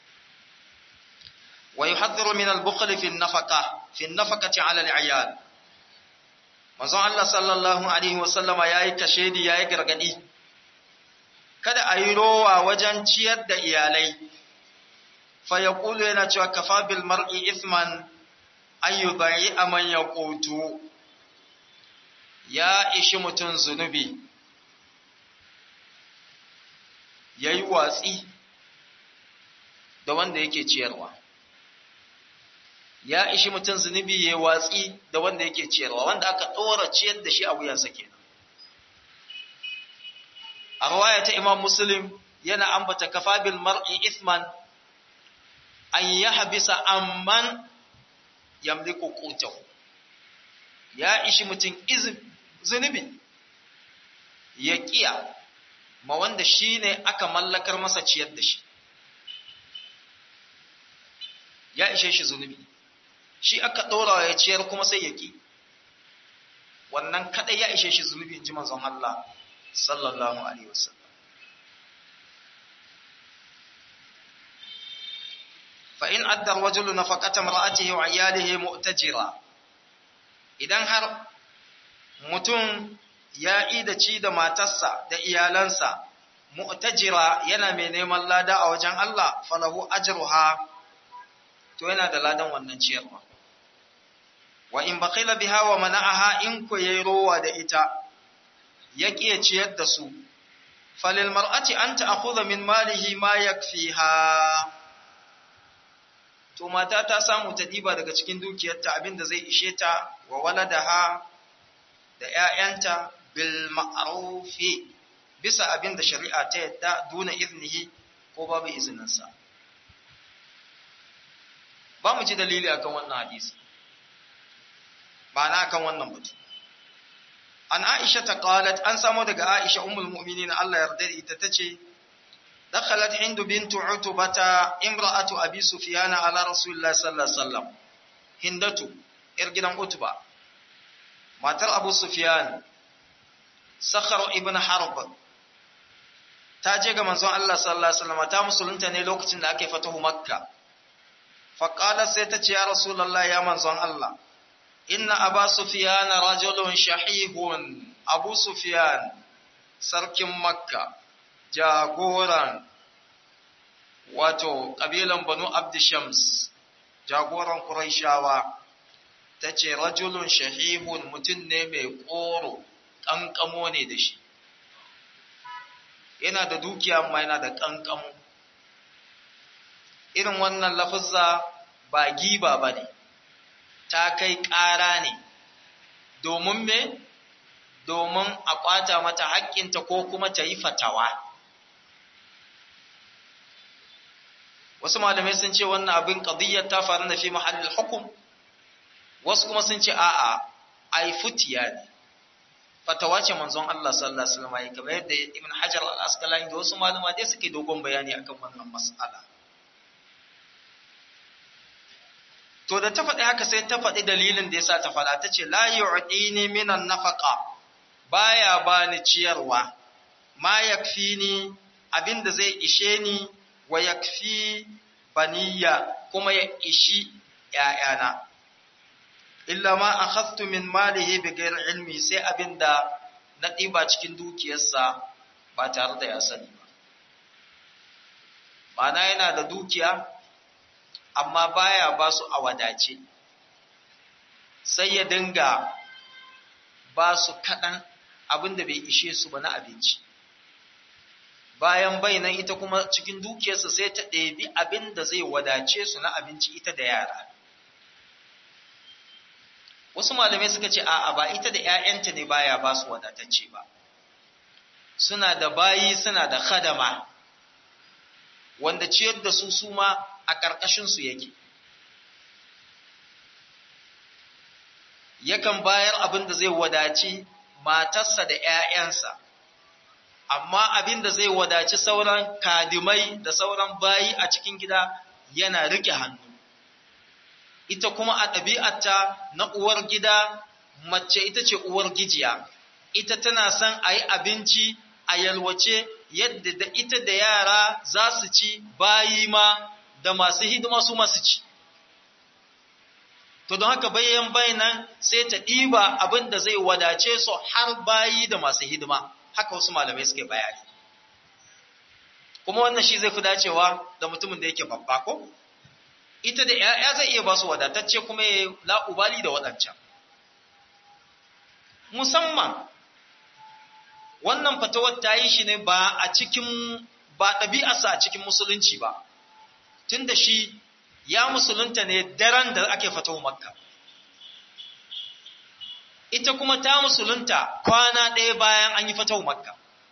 wa yuhadhdhiru min al-bukhl fi an-nafaqa fi an-nafaqati 'ala al-'iyal manzon Allah sallallahu alaihi wasallama yayi kashedi yayi gargadi kada a yi rowa wajen ciyar da iyalai fa yaqulu yana cewa kafa bil mar'i ithman ayyubai aman yaqutu ya ishi mutun zunubi yayi watsi da wanda yake ciyarwa ya ishi mutum zunubi ya watsi da wanda yake ciyarwa wanda aka ɗora ciyar da shi a wuyansa kenan a rawaya ta imam muslim yana ambata kafa bil mar'i ithman an yahbisa amman yamliku qutahu ya ishi mutum zunubi ya kiya ma wanda shine aka mallakar masa ciyar da shi ya ishe shi zunubi shi aka ɗora ya ciyar kuma sai ya ƙi wannan kaɗai ya ishe shi zunubi in ji manzon Allah sallallahu alaihi wasallam fa in adda rajulu nafaqata mar'atihi wa iyalihi mu'tajira idan har mutum ya yi da ci da matarsa da iyalansa mu'tajira yana mai neman lada a wajen Allah falahu ajruha to yana da ladan wannan ciyarwa wa in baqila biha wa mana'aha in ko yayi rowa da ita ya kiye ciyar da su falil mar'ati an ta'khudha min malihi ma yakfiha to mata ta samu ta diba daga cikin dukiyarta abinda zai ishe ta wa waladaha da ƴaƴanta bil ma'rufi bisa abinda shari'a ta yadda duna iznihi ko babu izininsa ba mu ji dalili akan wannan hadisi ba na akan wannan batu an aisha ta qalat an samu daga aisha ummul mu'minin Allah yarda da ita tace dakhalat hindu bintu utbata imra'atu abi sufyan ala rasulillah sallallahu alaihi wasallam hindatu yar gidan utba matar abu sufyan sakhar ibn harb ta je ga manzon Allah sallallahu alaihi wasallam ta musulunta ne lokacin da ake fatahu makka faƙala sai ta ce ya rasulallah ya manzon Allah inna aba sufiyan rajulun shahihun abu sufiyan sarkin makka jagoran wato ƙabilan banu abdishams jagoran ƙuraishawa ta ce rajulun shahihun mutum ne mai ƙoro ƙanƙamo ne da shi yana da dukiya amma yana da ƙanƙamo irin wannan lafuzza ba giba ba ne, ta kai ƙara ne, domin me? Domin a ƙwata mata haƙƙinta ko kuma ta yi fatawa. Wasu malamai sun ce wannan abin ƙadiyyar ta faru na fi mahallin hukum, wasu kuma sun ce a'a, ai futiya ne. Fatawa ce manzon Allah sallallahu Alaihi wasallam ya kamar yadda Ibn Hajar al-Asqalani da wasu malama dai suke dogon bayani akan wannan mas'ala. To da ta faɗi haka sai ta faɗi dalilin da ya sa ta faɗa ta ce, La yu'dini minan nafaqa baya bani ciyarwa, ma yakfi ni abin da zai ishe ni wa yakfi baniya kuma ya ishi ‘ya'yana. Illa ma a min malihi bi ilmi sai abin da na ɗiba cikin dukiyarsa ba tare da ya sani ba. Ma'ana yana da dukiya, amma baya ba su a wadace sai ya dinga ba su kaɗan abin da bai ishe su ba na abinci bayan bainan ita kuma cikin dukiyarsa sai ta ɗebi abin da zai wadace su na abinci ita da yara wasu malamai suka ce a'a ba ita da 'ya'yanta ne baya ba su wadatacce ba suna da bayi suna da khadama wanda ciyar da su su ma a ƙarƙashinsu yake. Yakan bayar abin da zai wadaci matarsa da ‘ya'yansa, amma abin da zai wadaci sauran kadimai da sauran bayi a cikin gida yana rike hannu ita kuma a ɗabi'arta na uwar gida mace ita ce uwar gijiya ita tana son a yi abinci a yalwace yadda da ita da yara za su ci bayi ma da masu hidima su masu ci to don haka bayan bayanan sai ta ɗiba abin da zai wadace su har bayi da masu hidima haka wasu malamai suke bayani kuma wannan shi zai fi dacewa da mutumin da yake babba ko ita da ‘ya'ya zai iya ba su wadatacce kuma ya la'ubali da waɗancan musamman wannan fatawar ta yi shi ne ba a cikin ba ɗabi'arsa a cikin musulunci ba tun da shi ya musulunta ne daren da ake fatawar makka ita kuma ta musulunta kwana ɗaya bayan an yi fatawar makka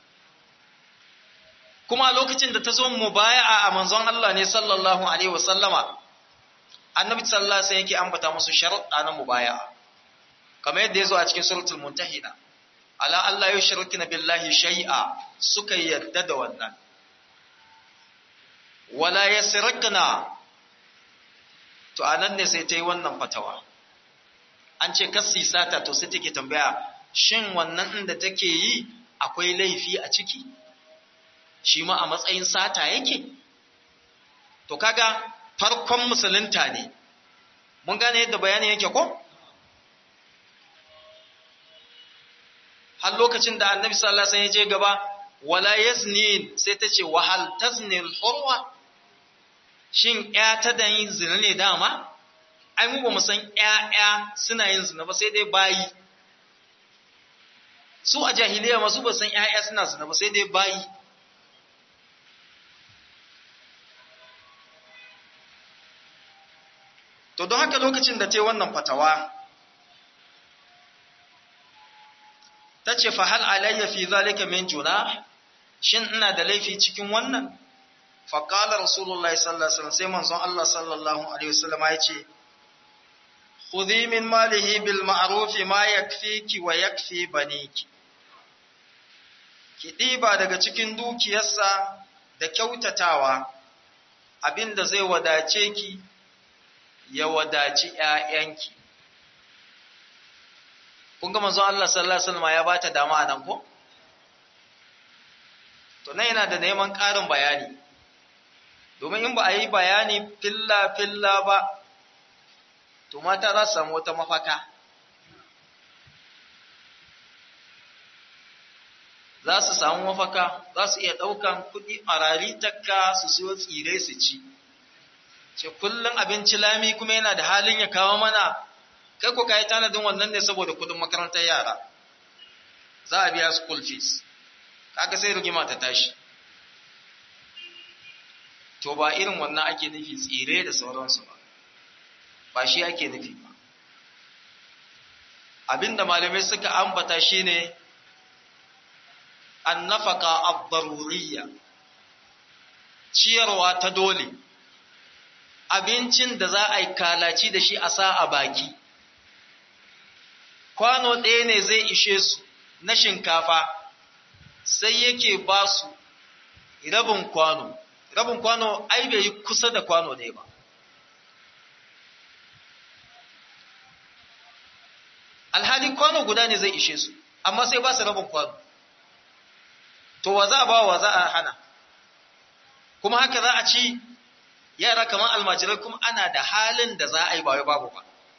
kuma lokacin da ta zo mu baya a manzon Allah ne sallallahu alaihi wasallama annabi sallallahu alaihi yake ambata musu sharuɗa na mubaya'a kamar yadda ya zo a cikin suratul muntahina ala Allah ya shirkina billahi shay'a suka yarda da wannan wala yasrikna to anan ne sai ta yi wannan fatawa an ce kassi sata to sai take tambaya shin wannan inda take yi akwai laifi a ciki shi ma a matsayin sata yake to kaga farkon musulunta ne mun gane yadda bayanin yake ko har lokacin da annabi sallallahu alaihi wasallam ya je gaba wala yazni sai ta ce wahal tazni al-hurwa shin ya ta da yin zina ne dama ai mu ba mu san ƴaƴa suna yin zina ba sai dai bayi su a jahiliya masu ba san ƴaƴa suna zina ba sai dai bayi to don haka lokacin da ta yi wannan fatawa ta ce fa hal alayya fi zalika min juna shin ina da laifi cikin wannan fa qala rasulullahi sallallahu alaihi wasallam sai manzon Allah sallallahu alaihi wasallam ya ce khudhi min malihi bil ma'ruf ma yakfiki wa yakfi baniki ki diba daga cikin dukiyarsa da kyautatawa abinda zai wadace ki ya wadaci ƴaƴanki kun ga manzon Allah sallallahu alaihi wasallam ya bata dama nan ko to nan yana da neman ƙarin bayani domin in ba a yi bayani filla filla ba to mata za su samu wata mafaka za su samu mafaka za su iya ɗaukan kuɗi a takka su siyo tsire su ci ce kullum abinci lami kuma yana da halin ya kawo mana kai ko ka yi tanadin wannan ne saboda kudin makarantar yara za a biya school fees kaga sai rigima ta tashi to ba irin wannan ake nufi tsire da sauransu ba ba shi ake nufi ba abinda malamai suka ambata shine annafaka ad-daruriyya ciyarwa ta dole abincin da za a yi kalaci da shi a sa a baki kwano ɗaya ne zai ishe su na shinkafa sai yake ba su rabin kwano rabin kwano ai bai yi kusa da kwano ɗaya ba alhali kwano guda ne zai ishe su amma sai ba su rabin kwano to wa za a ba wa za a hana kuma haka za a ci yara kamar almajirai kuma ana da halin da za a yi ba wai babu ba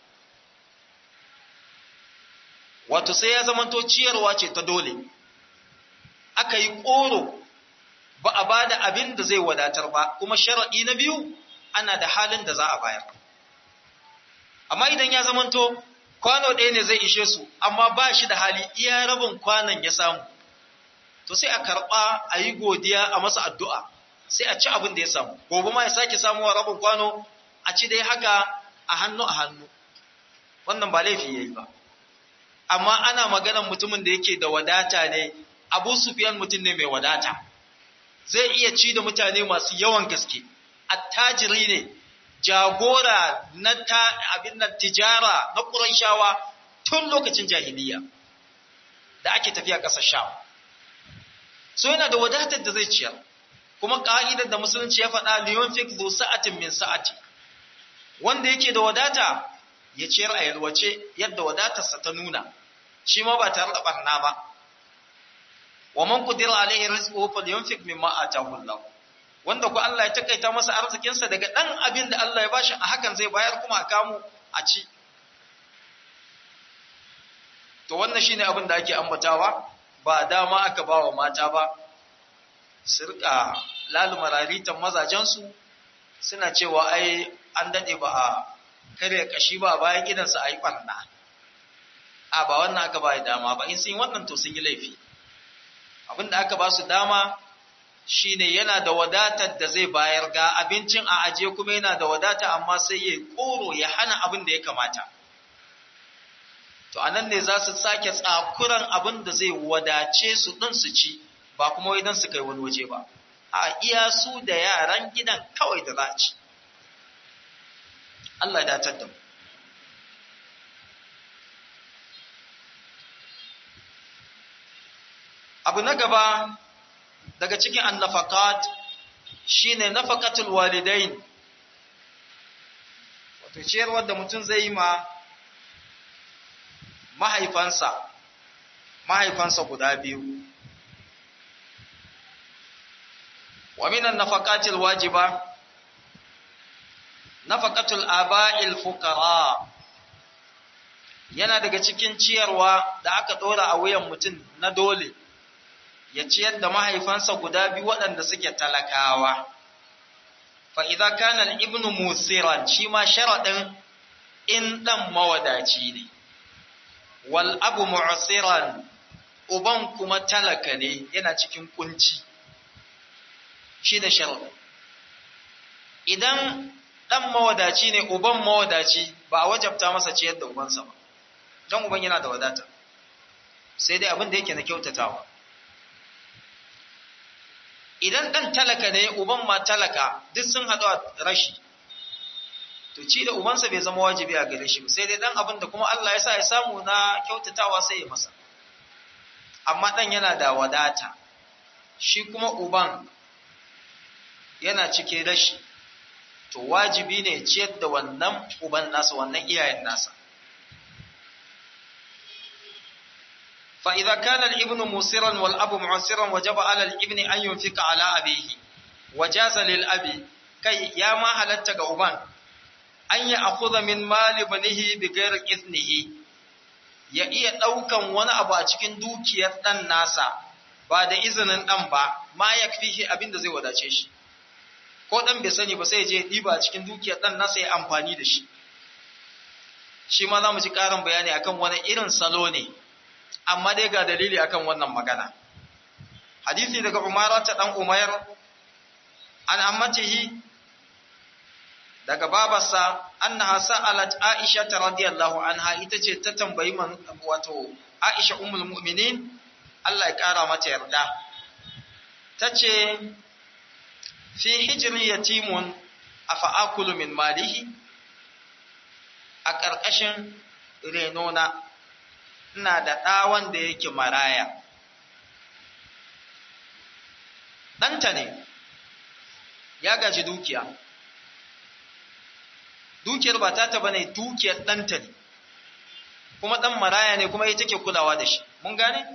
wato sai ya zamanto ciyarwa ce ta dole aka yi ƙoro ba a ba da abin da zai wadatar ba kuma sharaɗi na biyu ana da halin da za a bayar amma idan ya zamanto kwano ɗaya ne zai ishe su amma ba shi da hali iya rabin kwanon ya samu to sai a karɓa a yi godiya a masa addu'a sai a ci abin da ya samu gobe ma ya sake samuwa rabin kwano a ci dai haka a hannu a hannu wannan ba laifi yayi ba amma ana maganar mutumin da yake da wadata ne abu sufiyan mutum ne mai wadata zai iya ci da mutane masu yawan gaske attajiri ne jagora na ta abin nan tijara na ƙurayshawa tun lokacin jahiliya da ake tafiya ƙasar sham so yana da wadatar da zai ciyar kuma ka'idar da musulunci ya faɗa liyon fik zu sa'atin min sa'ati wanda yake da wadata ya ciyar a yalwace yadda wadatarsa ta nuna shi ma ba tare da barna ba wa man qudira alaihi rizquhu falyunfik mimma ataahu Allah wanda ku Allah ya takaita masa arzikinsa daga dan abin da Allah ya bashi a hakan zai bayar kuma a kamu a ci to wannan shine abin da ake ambatawa ba dama aka ba wa mata ba su rika laluma raritan mazajensu suna cewa ai an dade ba a kare kashi ba bayan gidansa a yi ɓarna a ba wannan aka ba dama ba in sun yi wannan to sun yi laifi abinda aka ba su dama shine yana da wadatar da zai bayar ga abincin a aje kuma yana da wadata amma sai ya koro ya hana abin da ya kamata to anan ne za su sake tsakuran abin da zai wadace su ɗin su ci ba kuma wai don su kai wani waje ba a iya su da yaran gidan kawai da za a ci Allah ya datar da mu abu na gaba daga cikin annafakat shine nafaqatul walidain wato ciyarwar da mutum zai yi ma mahaifansa mahaifansa guda biyu wa minan nafaqatil wajiba nafaqatul aba'il fuqara yana daga cikin ciyarwa da aka dora a wuyan mutum na dole ya ciyar da mahaifansa guda biyu waɗanda suke talakawa fa idza kana al-ibnu musiran shi ma sharadin in dan mawadaci ne wal abu mu'siran uban kuma talaka ne yana cikin kunci shi da sharadin idan dan mawadaci ne uban mawadaci ba a wajabta masa ciyar da ubansa ba don uban yana da wadata sai dai abin da yake na kyautatawa idan ɗan talaka ne uban ma talaka duk sun haɗu a rashi to ci da ubansa bai zama wajibi a gare shi sai dai ɗan abin da kuma Allah ya sa ya samu na kyautatawa sai ya masa amma ɗan yana da wadata shi kuma uban yana cikin rashi to wajibi ne ciyar da wannan uban nasa wannan iyayen nasa فإذا كان الابن موسرا والأب معسرا وجب على الابن أن ينفق على أبيه وجاز للأب كي يا ما هلت أبان أن يأخذ من مال ابنه بغير إذنه ya iya ɗaukan wani abu a cikin dukiyar ɗan nasa ba da izinin ɗan ba ma ya fi abin da zai wadace shi ko ɗan bai sani ba sai je ɗiba a cikin dukiyar ɗan nasa ya amfani da shi shi ma za mu ji ƙarin bayani akan wani irin salo ne amma dai ga dalili akan wannan magana hadisi daga umara ta dan umayr an ammatihi daga babarsa annaha sa'alat aisha radiyallahu anha ita ce ta tambayi man wato aisha ummul mu'minin Allah ya kara mata yarda tace fi hijri yatimun afa akulu min malihi a ƙarƙashin renona ina da ɗa wanda yake maraya. Ɗanta ne, ya gaji dukiya. Dukiyar ba ta taba ne dukiyar ɗanta ne, kuma ɗan maraya ne kuma ita ke kulawa da shi. Mun gane?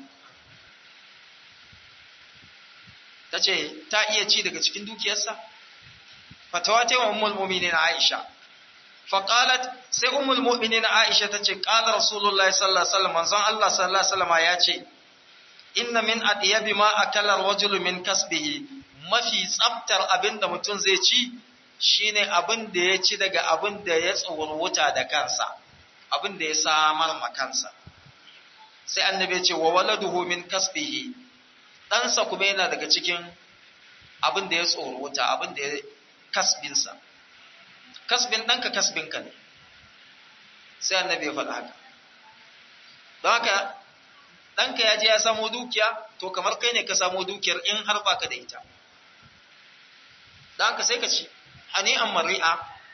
Ta ce, ta iya ci daga cikin dukiyarsa? Fatawa ta yi wa ummul na Aisha. faƙalat sai umul mu'minin Aisha ta ce ƙalar Rasulullahi sallallahu alaihi wasallam manzon Allah sallallahu alaihi wasallam ya ce inna min adiyabi ma akala rajulu min kasbihi mafi tsaftar abin da mutum zai ci shine abin da ya ci daga abin da ya wuta da kansa abin da ya samar ma kansa sai annabi ya ce wa waladuhu min kasbihi ɗansa kuma yana daga cikin abin da ya wuta abin da ya kasbinsa kasbin ɗanka kasbinka ne sai annabi ya faɗa haka don haka ɗanka ya je ya samo dukiya to kamar kai ne ka samo dukiyar in har baka da ita don haka sai ka ci hani an mari'a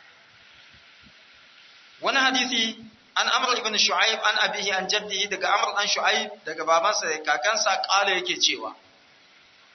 wani hadisi an amr ibn shu'aib an abihi an jaddihi daga amr dan shu'aib daga babansa da kakansa kala yake cewa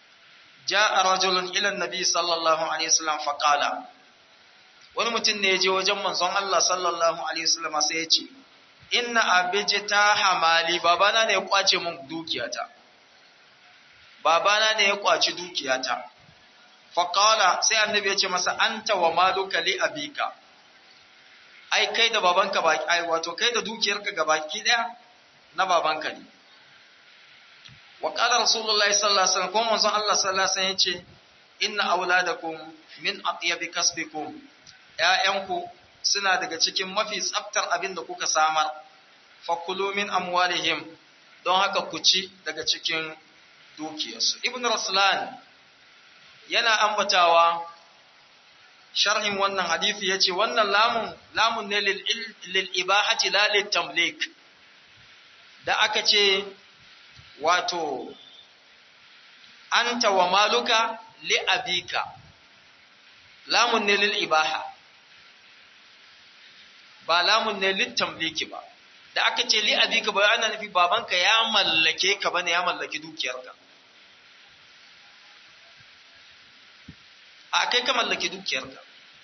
ja'a rajulun ila annabi sallallahu alaihi wasallam faqala wani mutum ne ya je wajen manzon Allah sallallahu alaihi wasallam sai ya ce inna abijita hamali babana ne ya kwace min dukiyata babana ne ya kwaci dukiyata faqala sai annabi ya ce masa anta wa maluka li abika ai kai da babanka baki ai wato kai da dukiyarka gabaki daya na babanka ne wa qala rasulullahi sallallahu alaihi wasallam kuma manzon Allah sallallahu alaihi wasallam yace inna auladakum min atyabi kasbikum ƴaƴanku suna daga cikin mafi tsaftar abin da kuka samar fakulu min amwalihim don haka ku ci daga cikin dukiyarsu ibn raslan yana ambatawa sharhin wannan hadisi yace wannan lamun lamun ne lil lil ibahati la lit tamlik da aka ce wato anta wa maluka li abika lamun ne lil ibaha ba lamun ne lit tamliki ba da aka ce li abika ba ana nufi babanka ya mallake ka bane ya mallaki dukiyarka a kai ka mallaki dukiyarka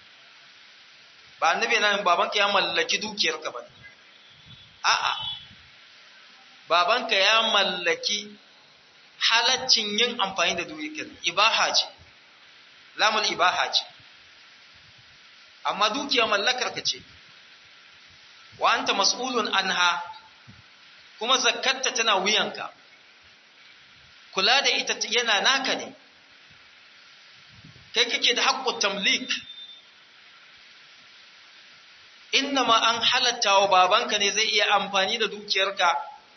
ba annabi yana babanka ya mallaki dukiyarka ba a'a babanka ya mallaki halaccin yin amfani da dukiyar ibaha ce lamul ibaha ce amma dukiya mallakar ka ce wa anta mas'ulun anha kuma zakkarta tana wuyanka kula da ita yana naka ne kai kake da haƙƙo tamlik innama an halatta wa babanka ne zai iya amfani da dukiyarka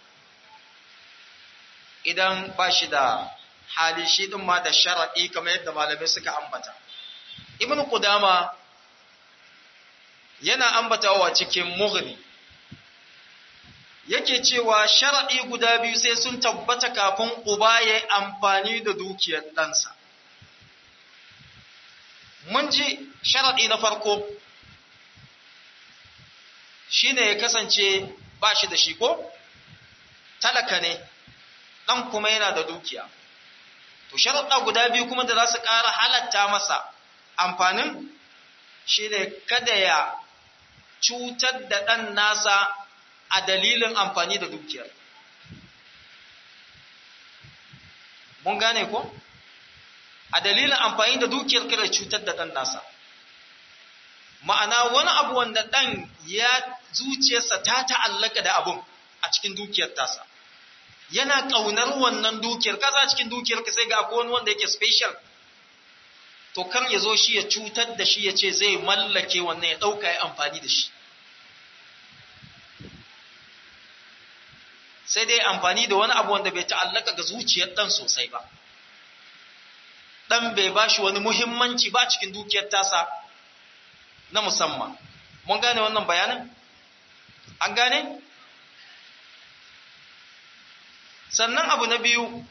idan ba shi da hali shi ɗin ma da sharaɗi kamar yadda malamai suka ambata ibn qudama yana ambatawa cikin mughni yake cewa sharaɗi guda biyu sai sun tabbata kafin uba ya yi amfani da dukiyar ɗansa mun ji sharaɗi na farko shine ya kasance ba shi da shi ko talaka ne ɗan kuma yana da dukiya to sharaɗa guda biyu kuma da za su ƙara halatta masa amfanin shine kada ya cutar da ɗan nasa a dalilin amfani da dukiyar mun gane ko a dalilin amfani da dukiyar kada cutar da ɗan nasa ma'ana wani abu wanda ɗan ya zuciyarsa ta ta'allaka da abun a cikin dukiyar tasa yana ƙaunar wannan dukiyar kasa cikin dukiyar ka sai ga akwai wani wanda yake special to kar ya zo shi ya cutar da shi ya ce zai mallake wannan ya ɗauka ya amfani da shi sai dai amfani da wani abu wanda bai ta'allaka ga zuciyar ɗan sosai ba ɗan bai ba shi wani muhimmanci ba cikin dukiyar tasa na musamman mun gane wannan bayanin an gane sannan abu na biyu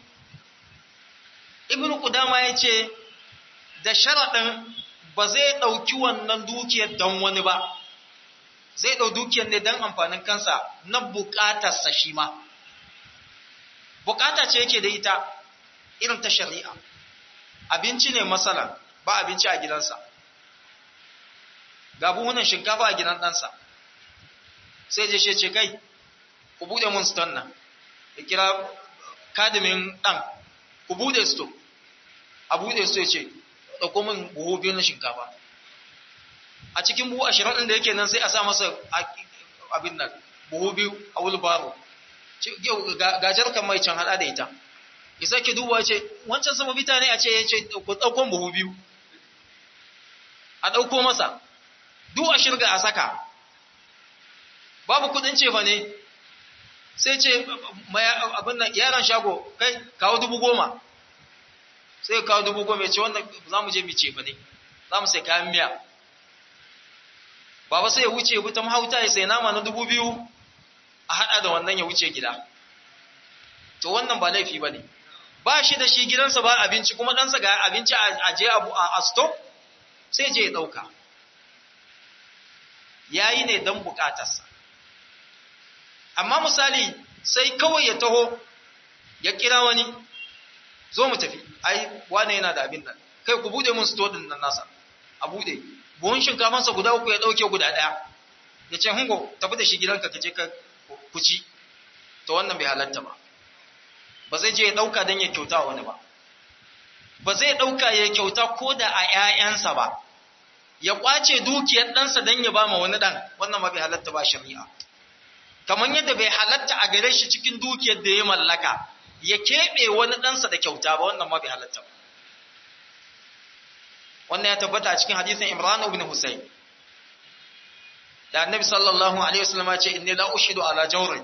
ibn Qudama ya ce da sharaɗin ba zai ɗauki wannan dukiyar don wani ba zai ɗau dukiyar ne don amfanin kansa na buƙatarsa shi ma buƙata ce yake da ita irin ta shari'a abinci ne masala ba abinci a gidansa ga buhunan shinkafa a gidan ɗansa sai je shi ce kai ku buɗe mun ston nan ya kira kadimin ɗan ku buɗe sto a buɗe sto ya ce ɗauko min buhu biyu na shinkafa a cikin buhu ashirin ɗin da yake nan sai a sa masa abin nan buhu biyu a wulbaro ga jarkan mai can haɗa da ita ya sake duba ce wancan sama bita ne a ce ya ce ku ɗauko buhu biyu a ɗauko masa duk a shirga a saka babu kuɗin cefa ne sai ce abin nan yaron shago kai kawo dubu goma sai kawo dubu goma ya ce wannan za mu je mu cefa ne za mu sai kayan miya baba sai ya wuce ya ta mahauta ya sai nama na dubu biyu a haɗa da wannan ya wuce gida to wannan ba laifi ba ne ba shi da shi gidansa ba abinci kuma ɗansa ga abinci a je a stop sai je ya ɗauka ya yi ne don buƙatarsa amma misali sai kawai ya taho ya kira wani zo mu tafi ai wane yana da abin nan kai ku bude mun store din nan nasa a bude buhun shinkafansa guda uku ya dauke guda daya ya ce hungo tafi da shi gidanka ka je ka kuci to wannan bai halatta ba ba zai je ya dauka dan ya kyauta wani ba ba zai dauka ya kyauta ko da a ƴaƴansa ba ya kwace dukiyar ɗansa dan ya ba ma wani ɗan wannan ma bai halatta ba shari'a kamar yadda bai halatta a gare shi cikin dukiyar da ya mallaka ya keɓe wani ɗansa da kyauta ba wannan ma bai halatta ba wannan ya tabbata a cikin hadisin Imran ibn Husayn da Annabi sallallahu alaihi wasallam ya ce inni la ushidu ala jawrin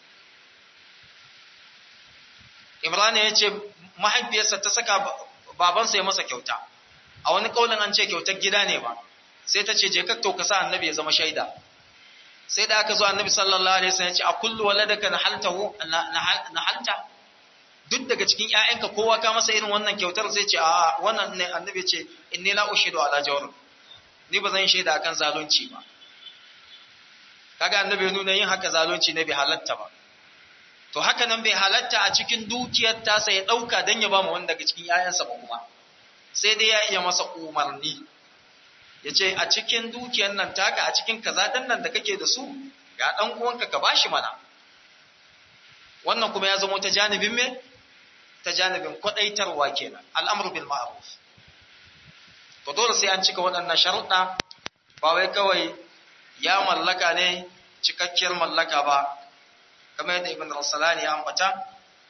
Imran ya ce mahaifiyarsa ta saka babansa ya masa kyauta a wani kaulin an ce kyautar gida ne ba sai ta ce je ka to ka sa Annabi ya zama shaida sai da aka zo Annabi sallallahu alaihi wasallam ya ce a kullu waladaka nahaltahu nahalta duk daga cikin ƴaƴanka kowa ka masa irin wannan kyautar sai ce a wannan ne annabi ce inni la ushidu ala jawr ni ba zan shaida akan zalunci ba kaga annabi ya nuna yin haka zalunci ne bai halatta ba to haka nan bai halatta a cikin dukiyar ta sai ya dauka dan ya ba mu wanda daga cikin ƴaƴansa ba kuma sai dai ya iya masa umarni ya ce a cikin dukiyar nan taka a cikin kaza dan nan da kake da su ga dan uwanka ka bashi mana wannan kuma ya zama ta janibin me ta janibin kwadaitarwa kenan al'amru bil ma'ruf to dole sai an cika waɗannan sharuɗa ba wai kawai ya mallaka ne cikakkiyar mallaka ba kamar yadda ibn rasalani ya ambata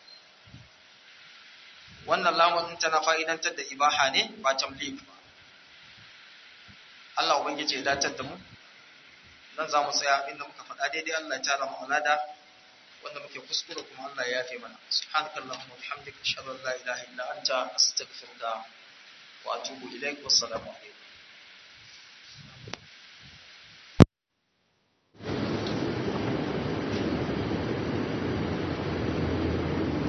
wannan lamun tana fa'idantar da ibaha ne ba tamlik ba Allah ubangiji ya datar da mu nan za mu tsaya inda muka faɗa daidai Allah ya tara mu alada wanda muke kuskure kuma Allah ya yafe mana subhanakallahumma wa bihamdika ashhadu an la ilaha illa anta astaghfiruka wa atubu ilaik wassalamu alaikum